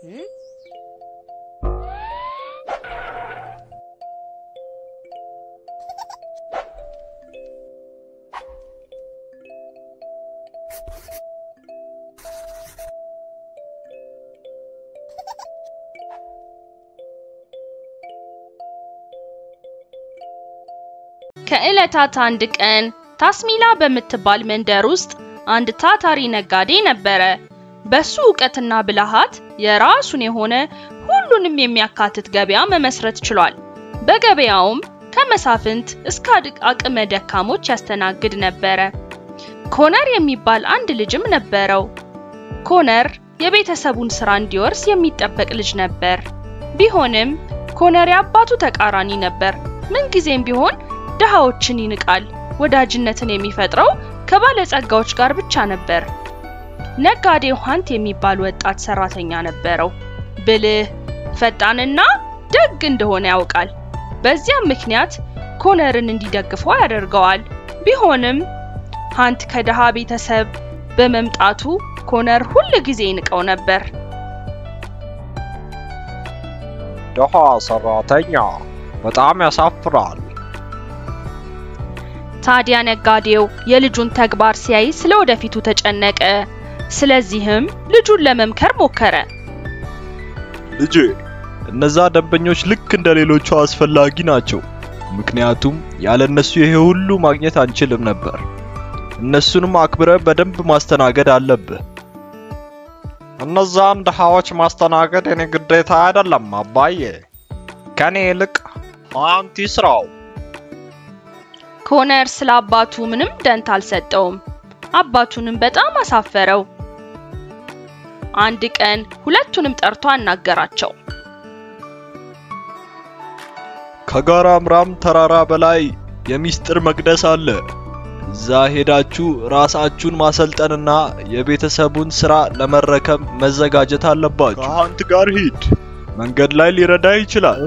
ከዕለታት አንድ ቀን ታስሚላ በምትባል መንደር ውስጥ አንድ ታታሪ ነጋዴ ነበረ። በሱ ዕውቀትና ብልሃት የራሱን የሆነ ሁሉንም የሚያካትት ገበያ መመስረት ችሏል። በገበያውም ከመሳፍንት እስከ አቅመ ደካሞች ያስተናግድ ነበረ። ኮነር የሚባል አንድ ልጅም ነበረው። ኮነር የቤተሰቡን ስራ እንዲወርስ የሚጠበቅ ልጅ ነበር። ቢሆንም ኮነር የአባቱ ተቃራኒ ነበር። ምንጊዜም ቢሆን ድሃዎችን ይንቃል። ወዳጅነትን የሚፈጥረው ከባለጸጋዎች ጋር ብቻ ነበር። ነጋዴው ሃንት የሚባል ወጣት ሰራተኛ ነበረው። ብልህ፣ ፈጣንና ደግ እንደሆነ ያውቃል። በዚያም ምክንያት ኮነርን እንዲደግፈው ያደርገዋል። ቢሆንም ሃንት ከድሃ ቤተሰብ በመምጣቱ ኮነር ሁል ጊዜ ይንቀው ነበር። ድሃ ሰራተኛ በጣም ያሳፍራል። ታዲያ ነጋዴው የልጁን ተግባር ሲያይ ስለ ወደፊቱ ተጨነቀ። ስለዚህም ልጁን ለመምከር ሞከረ። ልጄ እነዛ ደንበኞች ልክ እንደ ሌሎቹ አስፈላጊ ናቸው። ምክንያቱም ያለ እነሱ ይሄ ሁሉ ማግኘት አንችልም ነበር። እነሱንም አክብረ በደንብ ማስተናገድ አለብህ። እነዛን ድሃዎች ማስተናገድ የኔ ግዴታ አይደለም አባዬ። ከኔ ይልቅ ሃንት ይስራው። ኮነር ስለ አባቱ ምንም ደንታ አልሰጠውም። አባቱንም በጣም አሳፈረው። አንድ ቀን ሁለቱንም ጠርቶ አናገራቸው። ከጋራ አምራም ተራራ በላይ የሚስጥር መቅደስ አለ። እዛ ሄዳችሁ ራሳችሁን ማሰልጠንና የቤተሰቡን ስራ ለመረከብ መዘጋጀት አለባችሁ። ከሃንት ጋር ሂድ፣ መንገድ ላይ ሊረዳ ይችላል።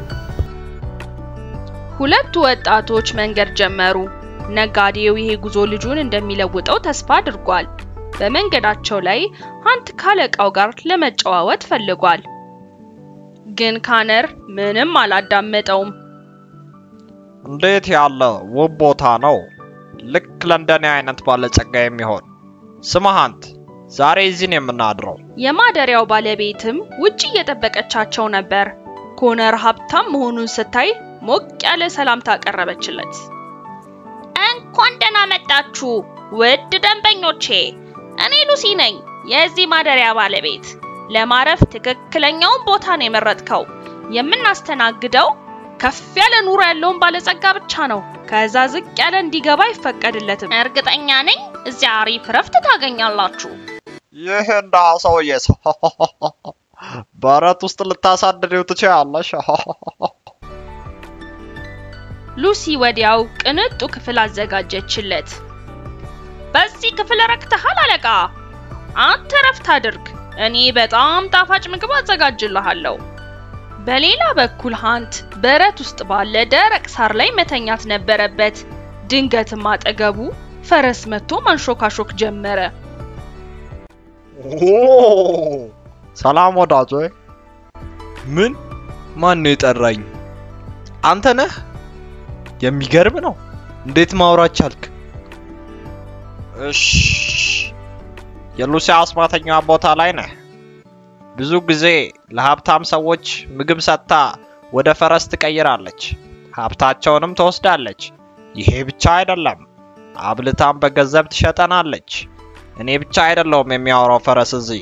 ሁለቱ ወጣቶች መንገድ ጀመሩ። ነጋዴው ይሄ ጉዞ ልጁን እንደሚለውጠው ተስፋ አድርጓል። በመንገዳቸው ላይ ሃንት ካለቃው ጋር ለመጨዋወት ፈልጓል። ግን ካነር ምንም አላዳመጠውም። እንዴት ያለ ውብ ቦታ ነው! ልክ ለእንደኔ አይነት ባለጸጋ የሚሆን ስማ ሃንት፣ ዛሬ እዚህ ነው የምናድረው። የማደሪያው ባለቤትም ውጪ እየጠበቀቻቸው ነበር። ኮነር ሀብታም መሆኑን ስታይ ሞቅ ያለ ሰላምታ አቀረበችለት። እንኳን ደህና መጣችሁ ውድ ደንበኞቼ፣ እኔ ሉሲ ነኝ፣ የዚህ ማደሪያ ባለቤት። ለማረፍ ትክክለኛውን ቦታ ነው የመረጥከው። የምናስተናግደው ከፍ ያለ ኑሮ ያለውን ባለጸጋ ብቻ ነው። ከዛ ዝቅ ያለ እንዲገባ አይፈቀድለትም። እርግጠኛ ነኝ እዚያ አሪፍ ረፍት ታገኛላችሁ። ይህ ድሃ ሰውዬ በረት ውስጥ ልታሳድሪው ትችያለሽ። ሉሲ ወዲያው ቅንጡ ክፍል አዘጋጀችለት። በዚህ ክፍል ረክተሃል አለቃ፣ አንተ ረፍት አድርግ፣ እኔ በጣም ጣፋጭ ምግብ አዘጋጅልሃለሁ። በሌላ በኩል ሃንት በረት ውስጥ ባለ ደረቅ ሳር ላይ መተኛት ነበረበት። ድንገትም አጠገቡ ፈረስ መጥቶ ማንሾካሾክ ጀመረ። ሰላም ወዳጆ። ምን? ማን ነው የጠራኝ? አንተ ነህ? የሚገርም ነው። እንዴት ማውራት ቻልክ? እሽ፣ የሉሲ አስማተኛ ቦታ ላይ ነህ። ብዙ ጊዜ ለሀብታም ሰዎች ምግብ ሰጥታ ወደ ፈረስ ትቀይራለች፣ ሀብታቸውንም ትወስዳለች። ይሄ ብቻ አይደለም፣ አብልታም በገንዘብ ትሸጠናለች። እኔ ብቻ አይደለሁም የሚያወራው ፈረስ እዚህ።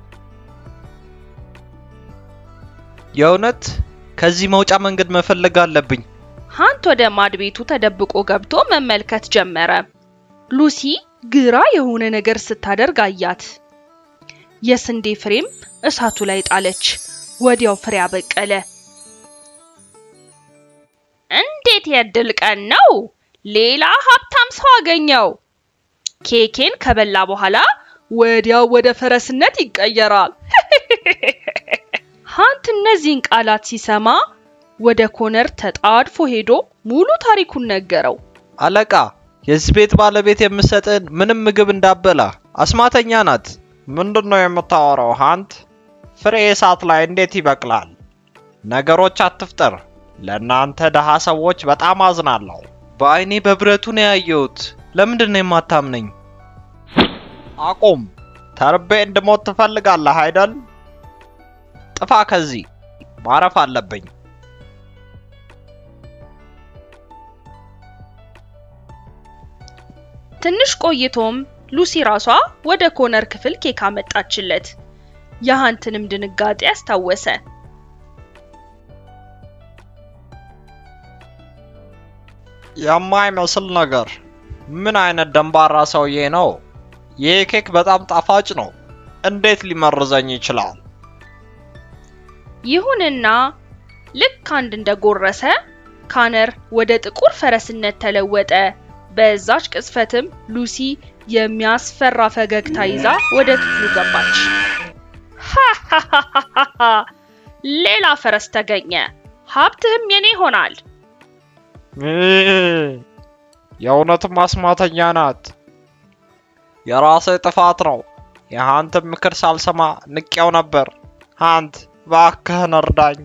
የእውነት ከዚህ መውጫ መንገድ መፈለግ አለብኝ። ሃንት ወደ ማድ ቤቱ ተደብቆ ገብቶ መመልከት ጀመረ። ሉሲ ግራ የሆነ ነገር ስታደርግ አያት። የስንዴ ፍሬም እሳቱ ላይ ጣለች። ወዲያው ፍሬ አበቀለ። እንዴት የድል ቀን ነው! ሌላ ሀብታም ሰው አገኘው። ኬኬን ከበላ በኋላ ወዲያው ወደ ፈረስነት ይቀየራል። ሃንት እነዚህን ቃላት ሲሰማ ወደ ኮነር ተጣድፎ ሄዶ ሙሉ ታሪኩን ነገረው። አለቃ፣ የዚህ ቤት ባለቤት የምሰጥን ምንም ምግብ እንዳበላ አስማተኛ ናት። ምንድን ነው የምታወራው ሃንት? ፍሬ እሳት ላይ እንዴት ይበቅላል? ነገሮች አትፍጠር። ለእናንተ ደሃ ሰዎች በጣም አዝናለሁ። በአይኔ በብረቱ ነው ያየሁት። ለምንድን ነው የማታምነኝ? አቁም። ተርቤ እንድሞት ትፈልጋለህ አይደል? ጥፋ ከዚህ። ማረፍ አለብኝ። ትንሽ ቆይቶም ሉሲ ራሷ ወደ ኮነር ክፍል ኬክ አመጣችለት። የሃንትንም ድንጋጤ አስታወሰ። የማይመስል ነገር። ምን አይነት ደንባራ ሰውዬ ነው? ይህ ኬክ በጣም ጣፋጭ ነው። እንዴት ሊመርዘኝ ይችላል? ይሁንና ልክ አንድ እንደጎረሰ ካነር ወደ ጥቁር ፈረስነት ተለወጠ። በዛች ቅጽበትም ሉሲ የሚያስፈራ ፈገግታ ይዛ ወደ ክፍሉ ገባች። ሃሃሃሃሃ! ሌላ ፈረስ ተገኘ፣ ሀብትህም የኔ ይሆናል። የእውነትም አስማተኛ ናት። የራሴ ጥፋት ነው። የሃንትን ምክር ሳልሰማ ንቄው ነበር። ሃንት እባክህን እርዳኝ።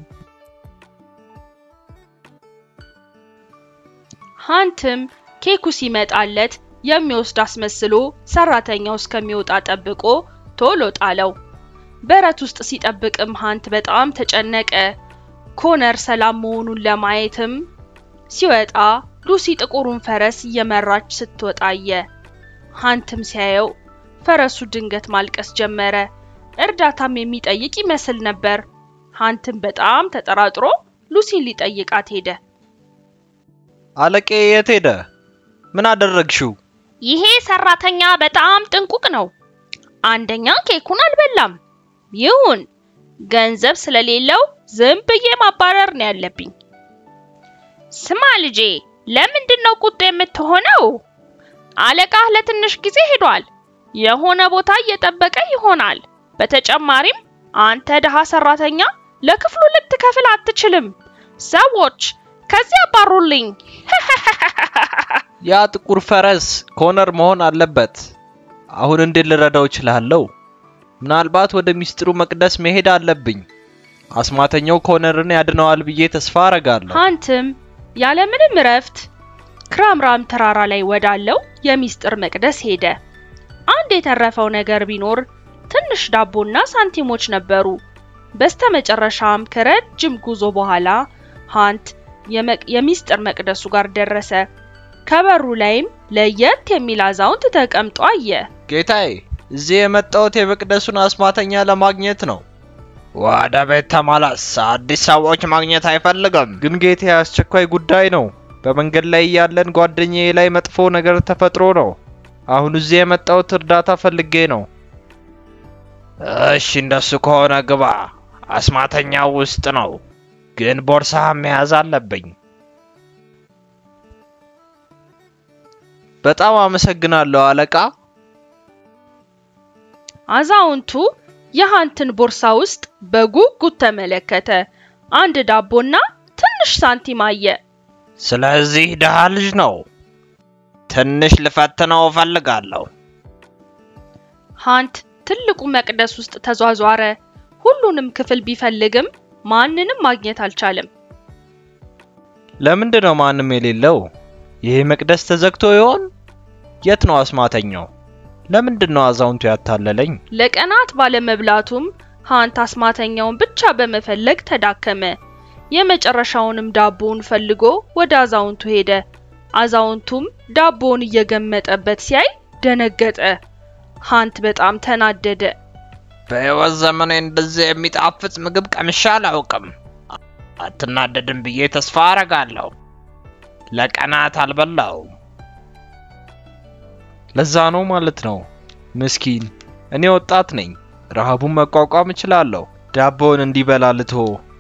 ሃንትም ኬኩ ሲመጣለት የሚወስድ አስመስሎ ሰራተኛው እስከሚወጣ ጠብቆ ቶሎ ጣለው። በረት ውስጥ ሲጠብቅም ሃንት በጣም ተጨነቀ። ኮነር ሰላም መሆኑን ለማየትም ሲወጣ ሉሲ ጥቁሩን ፈረስ እየመራች ስትወጣ አየ። ሃንትም ሲያየው ፈረሱ ድንገት ማልቀስ ጀመረ። እርዳታም የሚጠይቅ ይመስል ነበር። ሃንትም በጣም ተጠራጥሮ ሉሲን ሊጠይቃት ሄደ። አለቄ የት ሄደ? ምን አደረግሽው? ይሄ ሰራተኛ በጣም ጥንቁቅ ነው። አንደኛ ኬኩን አልበላም። ይሁን ገንዘብ ስለሌለው ዝም ብዬ ማባረር ነው ያለብኝ። ስማ ልጄ፣ ለምንድን ነው ቁጡ የምትሆነው? አለቃህ ለትንሽ ጊዜ ሄዷል። የሆነ ቦታ እየጠበቀ ይሆናል። በተጨማሪም አንተ ድሃ ሰራተኛ ለክፍሉ ልትከፍል አትችልም። ሰዎች ከዚህ አባሩልኝ። ያ ጥቁር ፈረስ ኮነር መሆን አለበት። አሁን እንዴት ልረዳው እችላለሁ? ምናልባት ወደ ሚስጥሩ መቅደስ መሄድ አለብኝ። አስማተኛው ኮነርን ያድነዋል ብዬ ተስፋ አረጋለሁ። ሃንትም ያለምንም እረፍት ክራምራም ተራራ ላይ ወዳለው የሚስጥር መቅደስ ሄደ። አንድ የተረፈው ነገር ቢኖር ትንሽ ዳቦና ሳንቲሞች ነበሩ። በስተመጨረሻም ከረጅም ጉዞ በኋላ ሃንት የመቅ- የሚስጥር መቅደሱ ጋር ደረሰ። ከበሩ ላይም ለየት የሚል አዛውንት ተቀምጦ አየ። ጌታዬ፣ እዚህ የመጣሁት የመቅደሱን አስማተኛ ለማግኘት ነው። ወደ ቤት ተመለስ። አዲስ ሰዎች ማግኘት አይፈልግም። ግን ጌታዬ፣ አስቸኳይ ጉዳይ ነው። በመንገድ ላይ ያለን ጓደኛዬ ላይ መጥፎ ነገር ተፈጥሮ ነው። አሁን እዚህ የመጣሁት እርዳታ ፈልጌ ነው። እሺ፣ እንደሱ ከሆነ ግባ። አስማተኛው ውስጥ ነው፣ ግን ቦርሳህን መያዝ አለብኝ። በጣም አመሰግናለሁ አለቃ። አዛውንቱ የሃንትን ቦርሳ ውስጥ በጉጉት ተመለከተ። አንድ ዳቦና ትንሽ ሳንቲም አየ። ስለዚህ ድሃ ልጅ ነው። ትንሽ ልፈትነው እፈልጋለሁ። ሃንት ትልቁ መቅደስ ውስጥ ተዟዟረ። ሁሉንም ክፍል ቢፈልግም ማንንም ማግኘት አልቻለም። ለምንድን ነው ማንም የሌለው? ይሄ መቅደስ ተዘግቶ ይሆን? የት ነው አስማተኛው? ለምንድን ነው አዛውንቱ ያታለለኝ? ለቀናት ባለመብላቱም ሃንት አስማተኛውን ብቻ በመፈለግ ተዳከመ። የመጨረሻውንም ዳቦውን ፈልጎ ወደ አዛውንቱ ሄደ። አዛውንቱም ዳቦውን እየገመጠበት ሲያይ ደነገጠ። ሃንት በጣም ተናደደ። በሕይወት ዘመኔ እንደዚህ የሚጣፍጥ ምግብ ቀምሼ አላውቅም። አትናደድም ብዬ ተስፋ አረጋለሁ። ለቀናት አልበላውም። ለዛ ነው ማለት ነው። ምስኪን፣ እኔ ወጣት ነኝ። ረሃቡን መቋቋም እችላለሁ። ዳቦውን እንዲበላ ልትሆ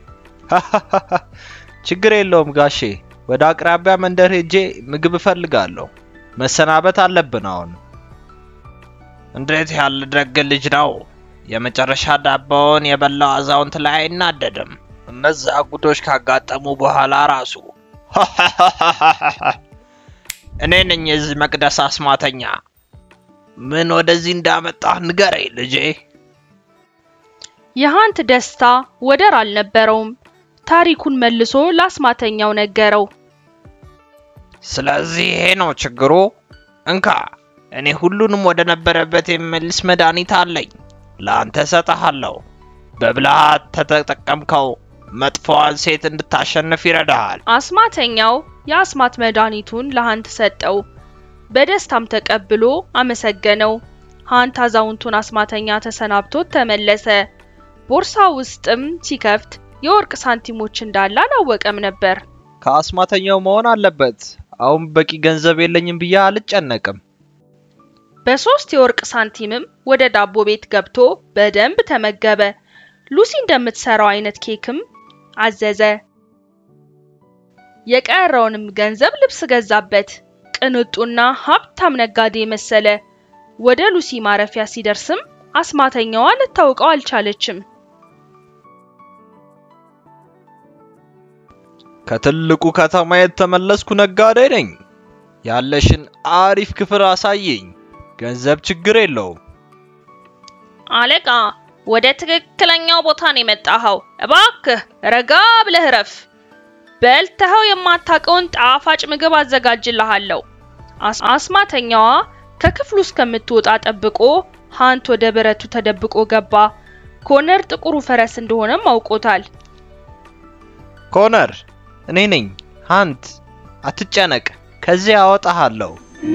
ችግር የለውም ጋሼ። ወደ አቅራቢያ መንደር ሄጄ ምግብ እፈልጋለሁ። መሰናበት አለብን አሁን። እንዴት ያለ ደግ ልጅ ነው! የመጨረሻ ዳቦውን የበላው አዛውንት ላይ አይናደድም። እነዛ ጉዶች ካጋጠሙ በኋላ ራሱ እኔ ነኝ የዚህ መቅደስ አስማተኛ። ምን ወደዚህ እንዳመጣህ ንገረኝ ልጄ። የሃንት ደስታ ወደር አልነበረውም። ታሪኩን መልሶ ለአስማተኛው ነገረው። ስለዚህ ይሄ ነው ችግሩ። እንካ እኔ ሁሉንም ወደ ነበረበት የሚመልስ መድኃኒት አለኝ። ለአንተ እሰጥሃለሁ። በብልሃት ተጠቀምከው መጥፎዋን ሴት እንድታሸንፍ ይረዳሃል። አስማተኛው የአስማት መድኃኒቱን ለሃንት ሰጠው። በደስታም ተቀብሎ አመሰገነው። ሃንት አዛውንቱን አስማተኛ ተሰናብቶት ተመለሰ። ቦርሳ ውስጥም ሲከፍት የወርቅ ሳንቲሞች እንዳለ አላወቀም ነበር። ከአስማተኛው መሆን አለበት። አሁን በቂ ገንዘብ የለኝም ብዬ አልጨነቅም። በሶስት የወርቅ ሳንቲምም ወደ ዳቦ ቤት ገብቶ በደንብ ተመገበ። ሉሲ እንደምትሰራው አይነት ኬክም አዘዘ። የቀረውንም ገንዘብ ልብስ ገዛበት። ቅንጡና ሀብታም ነጋዴ መሰለ። ወደ ሉሲ ማረፊያ ሲደርስም አስማተኛዋ ልታውቀው አልቻለችም። ከትልቁ ከተማ የተመለስኩ ነጋዴ ነኝ። ያለሽን አሪፍ ክፍል አሳየኝ። ገንዘብ ችግር የለውም። አለቃ፣ ወደ ትክክለኛው ቦታ ነው የመጣኸው። እባክህ ረጋ ብለህ ረፍ። በልተኸው የማታውቀውን ጣፋጭ ምግብ አዘጋጅልሃለሁ። አስማተኛዋ ከክፍሉ እስከምትወጣ ጠብቆ ሃንት ወደ በረቱ ተደብቆ ገባ። ኮነር ጥቁሩ ፈረስ እንደሆነም አውቆታል። ኮነር፣ እኔ ነኝ ሃንት። አትጨነቅ፣ ከዚህ አወጣሃለሁ።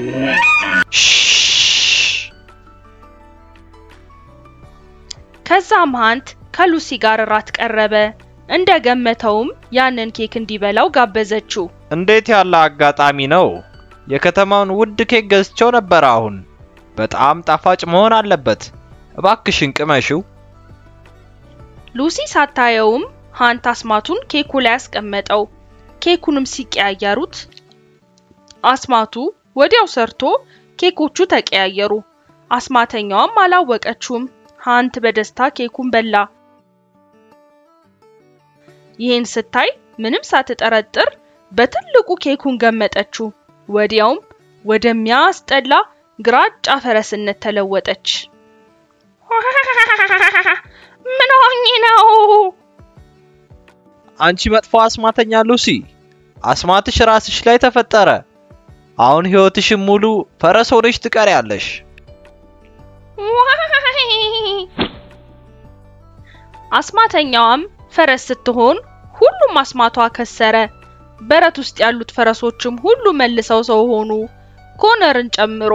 ከዛም ሃንት ከሉሲ ጋር እራት ቀረበ። እንደገመተውም ያንን ኬክ እንዲበላው ጋበዘችው። እንዴት ያለ አጋጣሚ ነው! የከተማውን ውድ ኬክ ገዝቼው ነበር። አሁን በጣም ጣፋጭ መሆን አለበት። እባክሽን ቅመሽው። ሉሲ ሳታየውም ሃንት አስማቱን ኬኩ ላይ አስቀመጠው። ኬኩንም ሲቀያየሩት አስማቱ ወዲያው ሰርቶ ኬኮቹ ተቀያየሩ። አስማተኛዋም አላወቀችውም። ሃንት በደስታ ኬኩን በላ። ይህን ስታይ ምንም ሳትጠረጥር በትልቁ ኬኩን ገመጠችው። ወዲያውም ወደሚያስጠላ ግራጫ ፈረስነት ተለወጠች። ምን ሆኜ ነው? አንቺ መጥፎ አስማተኛ ሉሲ፣ አስማትሽ ራስሽ ላይ ተፈጠረ። አሁን ህይወትሽን ሙሉ ፈረስ ሆነሽ ትቀሪያለሽ። አስማተኛዋም ፈረስ ስትሆን ሁሉም አስማቷ ከሰረ። በረት ውስጥ ያሉት ፈረሶችም ሁሉ መልሰው ሰው ሆኑ፣ ኮነርን ጨምሮ።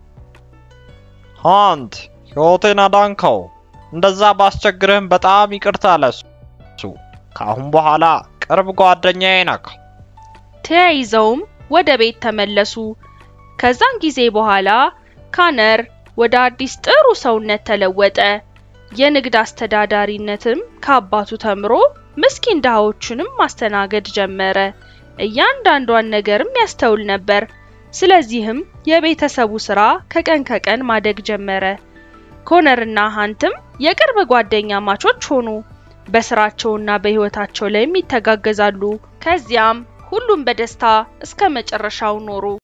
ሃንት ሕይወቴን አዳንከው። እንደዛ ባስቸግርህም በጣም ይቅርታ ለሱ። ከአሁን በኋላ ቅርብ ጓደኛዬ ነህ። ተያይዘውም ወደ ቤት ተመለሱ። ከዛን ጊዜ በኋላ ካነር ወደ አዲስ ጥሩ ሰውነት ተለወጠ። የንግድ አስተዳዳሪነትም ከአባቱ ተምሮ ምስኪን ድሃዎቹንም ማስተናገድ ጀመረ። እያንዳንዷን ነገርም ያስተውል ነበር። ስለዚህም የቤተሰቡ ስራ ከቀን ከቀን ማደግ ጀመረ። ኮነርና ሃንትም የቅርብ ጓደኛ ማቾች ሆኑ። በስራቸውና በህይወታቸው ላይም ይተጋገዛሉ። ከዚያም ሁሉም በደስታ እስከ መጨረሻው ኖሩ።